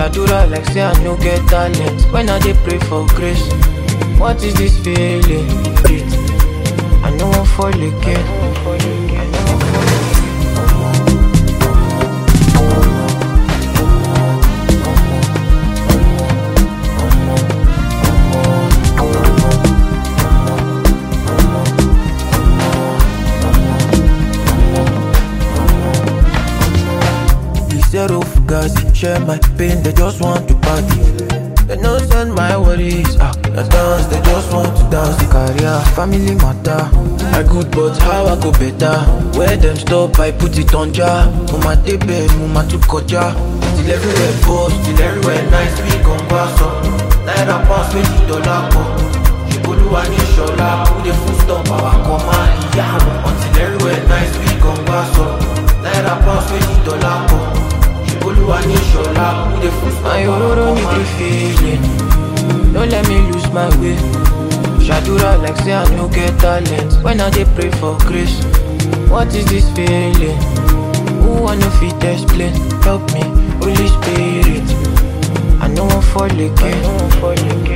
Shadura like say I no get talent. When I dey pray for grace, what is this feeling? Breathe. I no wan fall again. I no wan fall again. Zero fugazi, share my pain, they just want to party. They no send my worries, ah, the dance, they just want to dance the career, family matter. I good, but how I go better? Where them stop, I put it on jar. Mama tebe, mama tu koja. Till everywhere post, till everywhere nice, we gon' pass up. Naira pounds, twenty dollar go. Olúwa ní ṣọlá, who dey full stop our command, ìyá wọn. Until everywhere nice, we gon' pass up. Naira pounds, twenty dollar go. Olúwa ní ṣọlá, who dey full stop our command. My ororo feeling, don't let me lose my way. Shadura like say I no get talent. When I dey pray for grace, what is this feeling? Who wanna fit explain? Help me, Holy Spirit. I no wan fall again.